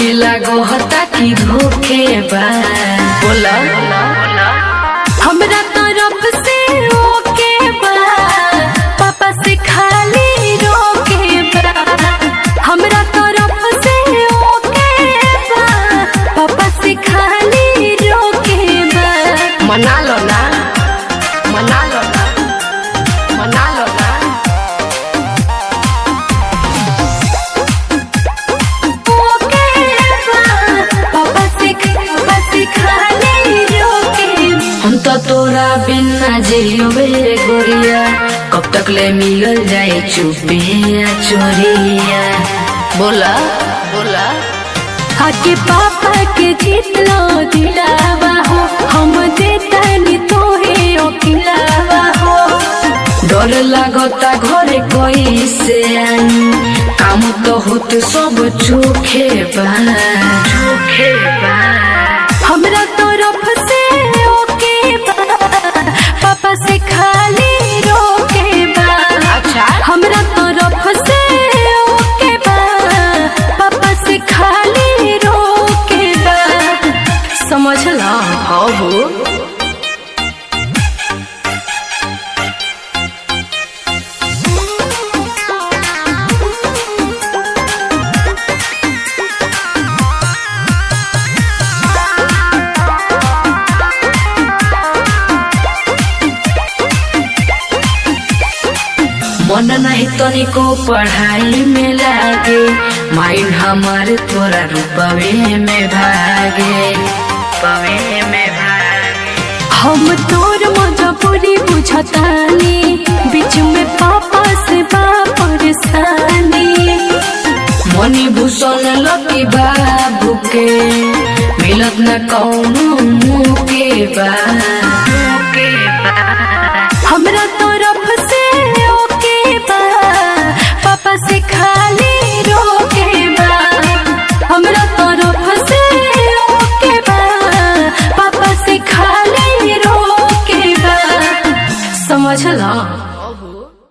हमके लागो हता कि धोखे बा बोला हमरा तरफ से ओके बा पापा से खाली रोके बा हमरा तरफ से ओके बा पापा से खाली रोके बा मना लो ना मना लो ना मना लो ना ओके बा पापा से पापा से खाली रोके हम तो तोरा बिना जियो बे गोरिया कब तक ले मिलल जाए चुपिया चोरिया बोला बोला आके पापा के जितना दिलावा हो हम देतानी तोहे अकेलावा हो डर लागता घरे कोई से आई काम तो होत सब चोखे बा चोखे बा हमरा तरफ से ओके बा पापा से खाली रोके बा अच्छा हमरा तरफ से ओके बा पापा से खाली रोके बा समझला हाँ हो मन नहीं तनिको पढ़ाई में लागे माइंड हमारे तोरा रूपवे में भागे रूपवे में भागे हम तोर मजबूरी बुझतानी बीच में पापा से बा परेशानी मनी भूषण लकी बाबू के मिलत न कौनो मुँह के बा मुँह के बा हमरा तरफ से ओके बा पापा से खाली रोके बा हमरा तरफ से ओके बा पापा से खाली रोके बा समझला